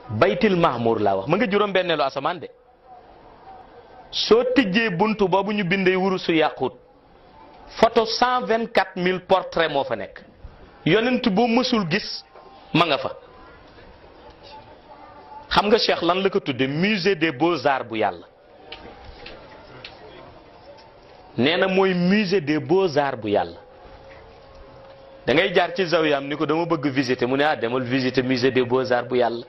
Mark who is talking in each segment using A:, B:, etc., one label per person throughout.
A: baytil mahmur laa wax ma nga juróom benneelu asamaan de soo tijjee buntu boobu ñu bindee wurusu yàquut photo cent vingt quatre mille portrait moo fa nekk yonent boo mësul gis ma nga fa xam nga Cheikh lan la ko tudde musée des beaux-arts bu yàlla nee na mooy musée des beaux-arts bu yàlla da ngay jaar ci zawiyam ni ko dama bëgg visiter mu ne ah demal visiter musée des beaux-arts bu yàlla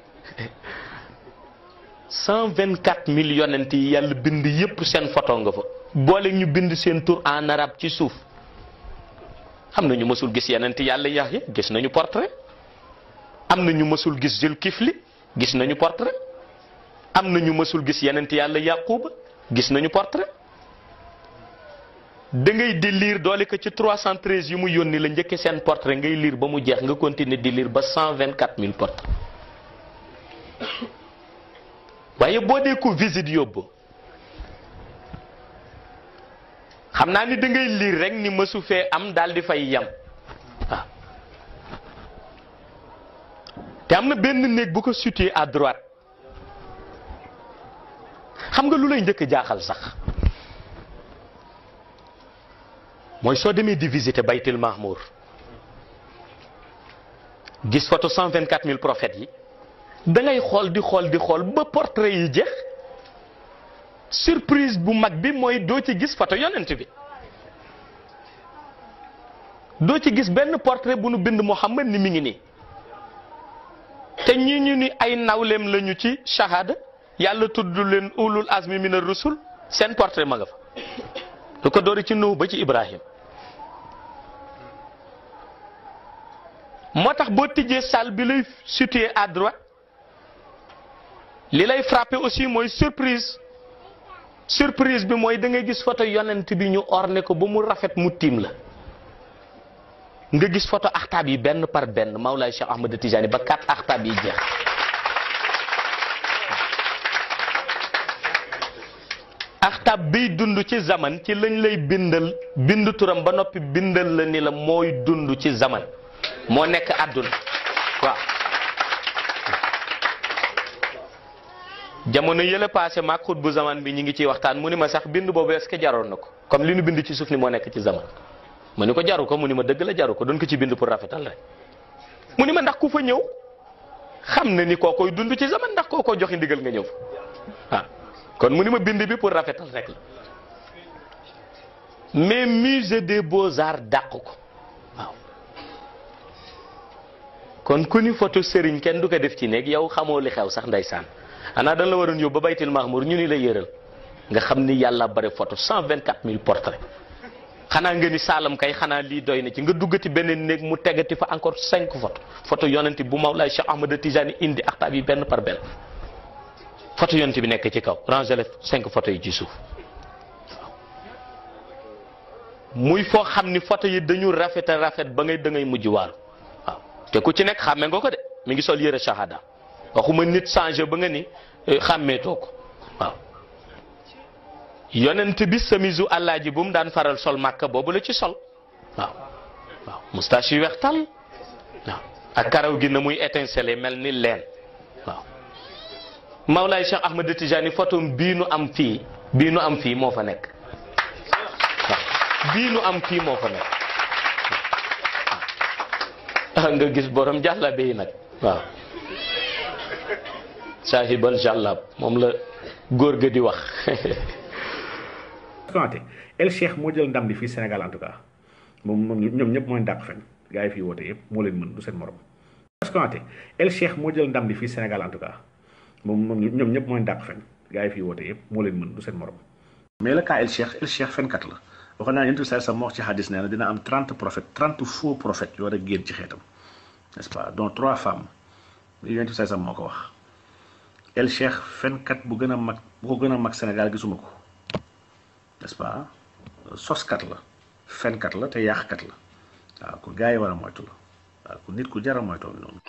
A: cent vingt quatre mille yonent yi yàlla bind yépp seen photo nga fa boole ñu bind seen tur en arabe ci suuf am na ñu mësul gis yonent yàlla Yaxya gis nañu portrait am na ñu mësul gis Zulkifli gis nañu portrait am na ñu mësul gis yonent yàlla Yaquba gis nañu portrait da ngay di lire doole ko ci 313 yu mu yónni la njëkke seen portrait ngay lire ba mu jeex nga continuer di lire ba 124 000 portrait waaye boo dee ko visite yóbbu xam naa ni da ngay lire rek ni mësu fee am daal di fay yem waaw te am na benn néeg bu ko situé à droite xam nga lu lay njëkk jaaxal sax mooy soo demee di visiter baytil mahmour gis photo cent vingt quatre mille prophètes yi da ngay xool di xool di xool ba portrait yi jeex surprise bu mag bi mooy doo ci gis photo yonent bi doo ci gis benn portrait bu nu bind Muhammad ni mi ngi nii te ñi ñu ni ay nawleem lañu ci shahada yàlla tudd leen ulul azmi mina rusul seen portrait ma nga fa lu ko doori ci Nuh ba ci Ibrahim moo tax boo tijjee salle bi lay situé à droite li lay frappé aussi mooy surprise surprise bi mooy da ngay gis photo yonent bi ñu orné ko ba mu rafet mu tiim la nga gis photo axtaab yi benn par benn Mawlaay Cheikh Ahmad Tijani ba quatre axtaab yi jeex axtaab biy dund ci zaman ci lañ lay bindal bind turam ba noppi bindal la ni la mooy dund ci zaman moo nekk àdduna waaw jamono yële passé maag xut bu zaman bi ñu ngi ciy waxtaan mu ni ma sax bind boobu est-ce que jaroon na ko comme li nu bind ci suuf ni moo nekk ci zaman mu ni ko jaru ko mu ni ma dëgg la jaru ko doon ko ci bind pour rafetal rek mu ni ma ndax ku fa ñëw xam na ni koo koy dund ci zaman ndax koo koy joxe ndigal nga ñëw fa waaw kon mu ni ma bind bi pour rafetal rek la mais musée des beaux-arts dàq ko waaw kon ku ni photo sëriñ kenn du ko def ci néeg yow xamoo li xew sax ndeysaan xanaa dañ la waroon yóbbu ba baytil mahmour ñu ni la yëral nga xam ni yàlla bare photo cent vingt quatre mille portraits xanaa nga ni saalam kay xanaa lii doy na ci nga duggati beneen néeg mu tegati fa encore cinq photo photo yonent bu Mawlaay Cheikh Ahmad Tijani indi axtaab yi benn par benn photo yonent bi nekk ci kaw rangele cinq photo yi ci suuf muy foo xam ni photo yi dañu rafet a rafet ba ngay da ngay mujj waaru waaw te ku ci nekk xàmme nga ko de mi ngi sol yëre shahada waxuma nit changé ba nga ni xàmmeetoo ko waaw yonent bi samisu àllaaji bu mu daan faral sol màkka boobu la ci sol waaw waaw moustache yu weex tal waaw ak karaw gi na muy étincelé mel ni leen waaw Mawlaay Cheikh Ahmad Tijani photo bii nu am fii bii nu am fii moo fa nekk waaw bii nu am fii moo fa nekk waaw nga gis borom jàllabe yi nag waaw saahibal jàllab moom la góor ga di wax
B: Konté El Cheikh moo jël ndam li fii Sénégal en tout cas moom moom ñoom ñëpp mooy dàq fen gars yi fii woote yëpp moo leen mën du seen morom Konté El Cheikh moo jël ndam li fii Sénégal en tout cas moom moom ñoom ñëpp mooy dàq fen gars yi fii woote yëpp moo leen mën du seen morom mais le cas El Cheikh El Cheikh fenkat la waxoon naa yonent bi sa moo wax ci hadis nee na dina am trente prophètes trente faux prophètes yoo war a génn ci xeetam n'est-ce pas dont trois femmes yonent bi sa moo ko wax El Cheikh fenkat bu gën a mag bu ko gën a mag Sénégal gisuma ko n'est-ce pas soskat la fenkat la te yàqkat la waaw ku gars yi war a moytu la waaw ku nit ku jar a moytoo noonu